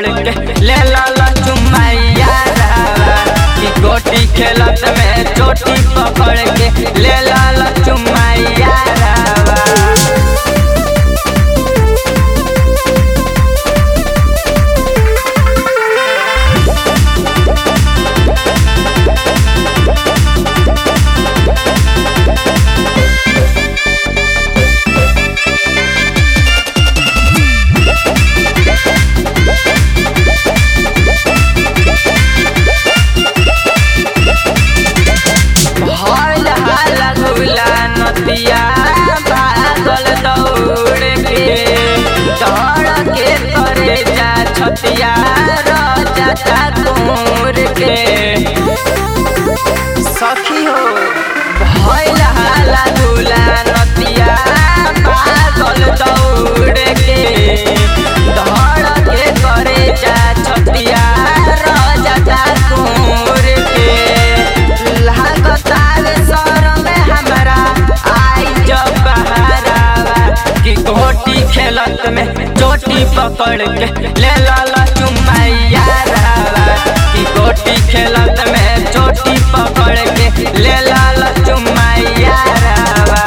के ले ला चुमैया कि गोटी खेलत में चोटी पकड़ के ले ला चुमैया हल हल गुला नदिया भागल दौड़ के दौड़ के करे जा छतिया रजा तोर के सखी हो भइल हाला गुला नदिया भागल दौड़ के दौड़ के करे जा छतिया रजा तोर के लागतार सर में हमरा आई जब बहरावा कि गोटी खेलत में चोटी पकड़ के ले ला चुमैया रावा कि गोटी खेलत में चोटी पकड़ के ले ला चुमैया रावा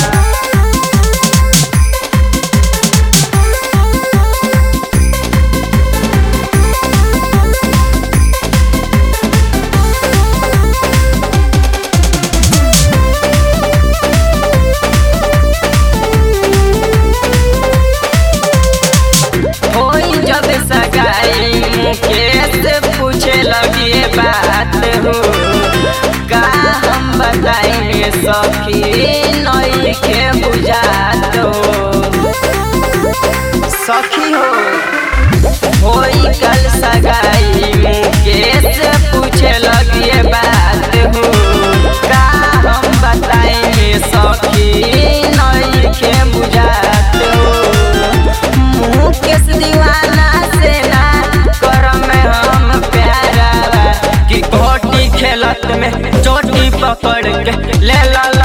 होई जब सगाई मुकेश पूछे लगे बात हो का हम बताएंगे सखी नई के बुझात हो सखी हो होई कल सगाई मुकेश पूछे लगे बात हो का हम बताएंगे सखी नई के बुझात हो मुकेश दीवाना से ना करम में हम प्यारा कि गोटी खेलत में चोटी पकड़ के ले ला